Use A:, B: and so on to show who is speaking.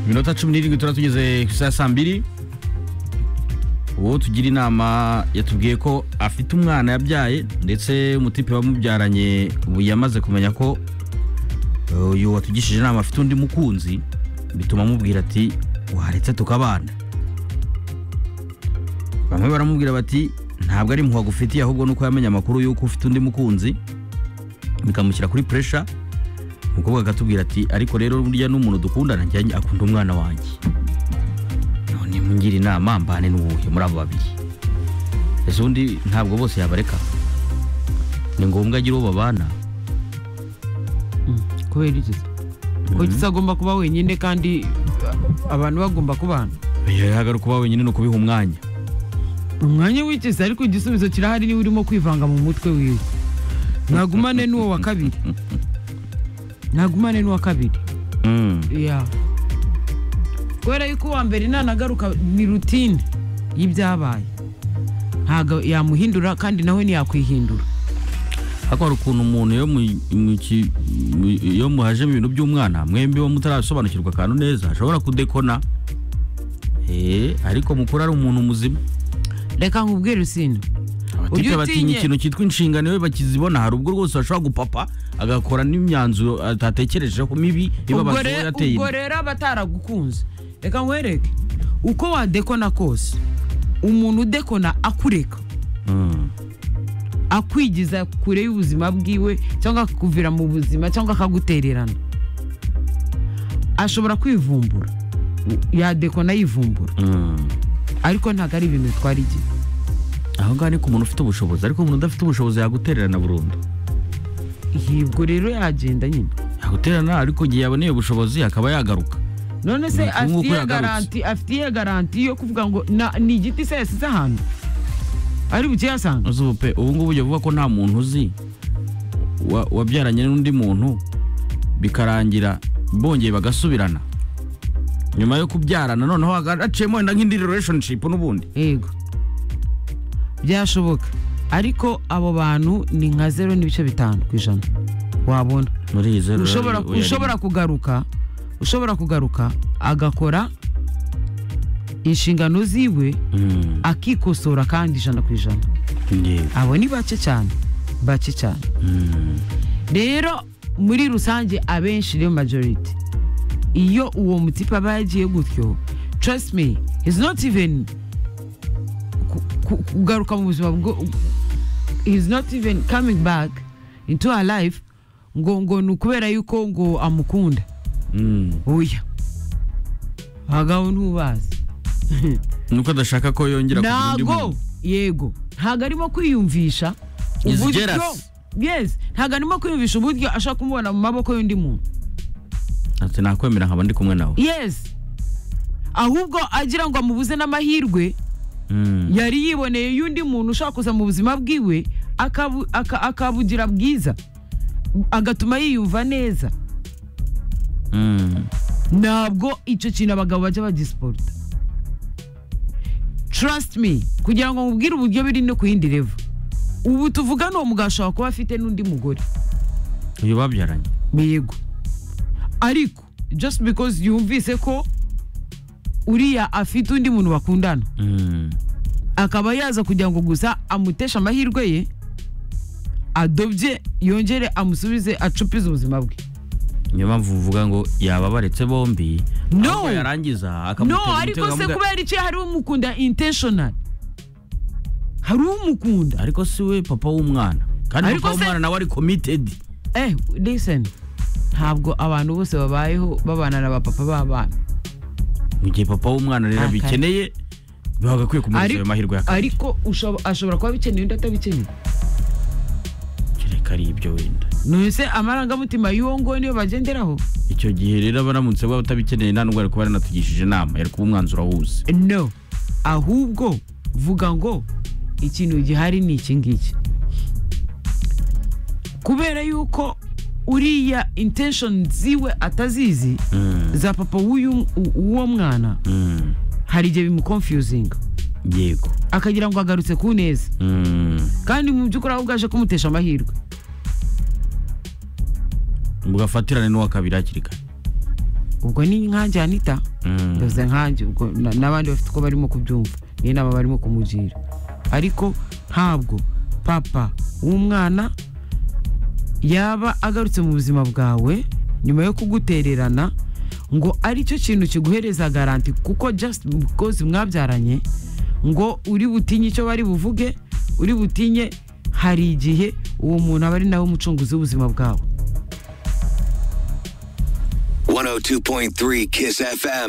A: iminota cumi n'irindwi turaba tugeze ku isaha saa mbiri uwo tugira inama yatubwiye ko afite umwana yabyaye ndetse umutipe wamubyaranye ubu yamaze kumenya ko uyu watugishije inama afite undi mukunzi bituma amubwira ati waretse tukabana bamwe baramubwira bati ntabwo ari impuha agufitiye ahubwo nuko yamenye amakuru y'uko ufite undi mukunzi bikamushyira kuri puresha umukobwa akatubwira ati ariko rero burya n'umuntu dukundana njyanye akunda umwana wanjye none mungira inama mbane n'uwuhe muri abo babiri ese undi ntabwo bose yabareka ni ngombwa agira uwo babana
B: kubera iki se kuko gisa agomba kuba wenyine kandi abantu bagomba kubana
A: yagaruka kuba wenyine ni ukubiha umwanya
B: umwanya w'ikisi ariko igisubizo kirahari niwe urimo kwivanga mu mutwe wiwe ntagumane n'uwo wa kabiri ntagumane n'uwa kabiri
A: Mm.
B: ya kubera yuko uwa mbere nanagaruka ni rutine y'ibyabaye ntabwo yamuhindura kandi nawe ntiyakwihindura
A: ariko hari ukuntu umuntu iyo mu- mu ki- mu- iyo muhajemo ibintu by'umwana mwembi bo mutarasobanukirwa akantu neza ashobora kudekona Eh, ariko mukuru ari umuntu muzima
B: reka nkubwire usine
A: abatipe
B: Ujya
A: batinya
B: utinya.
A: ikintu cyitwa inshingano iyo bakizibona hari ubwo rwose bashobora gupapa agakora n'imyanzuro atatekerejeho mibi
B: ubwo
A: ibabazo
B: re-
A: yateye
B: ubwo
A: inda.
B: rero aba ataragukunze reka nkwereke uko wadekona kose umuntu udekona akureka
A: Mm.
B: akwigiza kure y'ubuzima bwiwe cyangwa akakuvira mu buzima cyangwa akagutererana ashobora kwivumbura yadekona yivumbura
A: Mm.
B: ariko ntabwo ari ibintu bitwara igihe
A: aho ngaho ni ku muntu ufite ubushobozi ariko umuntu udafite ubushobozi yagutererana burundu
B: yibwo rero yagenda nyine
A: yagutererana ariko igihe yaboneye ubushobozi akaba yagaruka
B: none se
A: Nuko nk'uko
B: afitiye
A: yagarutse.
B: garanti afitiye garanti yo kuvuga ngo na- ni igiti se yasize ahantu ari bukiyasanga
A: uzubu pe ubu ngubu ujya uvuga ko nta muntu uzi wa- wabyaranye n'undi muntu bikarangira bongeye bagasubirana nyuma yo kubyarana noneho aciyemo wenda nk'indi relationship n'ubundi
B: yego byashoboka ariko abo bantu ni nka zero n'ibice bitanu ku ijana wabona
A: muri iyi zero
B: ushobora
A: rero, oya,
B: ushobora kugaruka ushobora kugaruka agakora inshingano ziwe
A: Mm,
B: akikosora kandi ijana ku ijana
A: yego.
B: abo ni bake cyane bake cyane
A: Mm,
B: rero muri rusange abenshi rero majority iyo uwo mutipe aba yagiye gutyo trust me is not even ku- ku- kugaruka mu buzima bwo is not even coming back into her life ngo ngo ni ukubera yuko ngo amukunda
A: mm.
B: oya abagabo ntubazi
A: nuko adashaka ko yongera kugira undi
B: ntago
A: muntu
B: yego ntago arimo kwiyumvisha
A: Is
B: uburyo
A: jealous.
B: yes ntago arimo kwiyumvisha uburyo ashaka kumubona mu maboko y'undi muntu
A: ati nakwemera nkaba ndi kumwe nawe
B: yes ahubwo agira ngo amubuze n'amahirwe
A: Mm,
B: yari yiboneye y'undi muntu ushaka kuza mu buzima bwiwe akabu- aka- akabugira bwiza agatuma yiyumva neza
A: mm.
B: ntabwo icyo kintu abagabo bajya bagisiporuta trust me kugira ngo mubwire uburyo biri no ku yindi revo ubu tuvuga ni uwo mugabo ashobora kuba afite n'undi mugore
A: uyu babyaranye
B: yego ariko just because yumvise ko uriya afite undi muntu bakundana
A: Mm,
B: akaba yaza kugira ngo gusa amuteshe amahirwe ye adobye yongere amusubize acupize ubuzima bwe
A: niyo mpamvu uvuga ngo yaba abaretse bombi
B: No.
A: ahubwo yarangiza
B: no
A: akamutera
B: ariko
A: umutego
B: se
A: akamuga-
B: kubera icyo hari umukunda intentional hari umukunda
A: ariko si we papa w'umwana kandi
B: Ariko
A: papa
B: se-
A: w'umwana nawe ari committed
B: eh listen ntabwo abantu bose babayeho babana na bapapa b'abana
A: mu gihe papa w'umwana rero
B: Ah, kare.
A: abikeneye baba bagakwiye kumuhereza ayo
B: Ariko-
A: mahirwe ya
B: ariko ushobo- ashobora kuba abikeneye undi atabikeneye
A: kereka ari ibyo wenda
B: none se amarangamutima y'uwo nguwo niyo bagenderaho
A: icyo gihe rero aba aramutse baba batabikeneye nta n'ubwo ari kuba yaranatugishije inama yari kuba umwanzuro awuzi
B: no ahubwo vuga ngo ikintu gihari ni iki ngiki kubera yuko uriya intention ziwe atazizi
A: Mm,
B: za papa w'uyu- u- w'uwo mwana
A: mm,
B: hari igihe bimukonfiyuzinga
A: yego
B: akagira ngo agarutse ku neza
A: Mm,
B: kandi mu by'ukuri ahubwo aje kumutesha amahirwe
A: mugafatirane n'uwa kabiri hakiri kare
B: ubwo ni nkanjye anita
A: Mm.
B: ndavuze nkanjye ubwo na- n'abandi bafite uko barimo kubyumva niyo nama barimo kumugira ariko ntabwo papa w'umwana yaba agarutse mu buzima bwawe nyuma yo kugutererana ngo ari cyo kintu kiguhereza garanti kuko just because mwabyaranye ngo uri butinye icyo bari buvuge uri butinye hari igihe uwo muntu aba ari nawe umucunguzi w'ubuzima bwawe
C: 102.3 Kiss FM.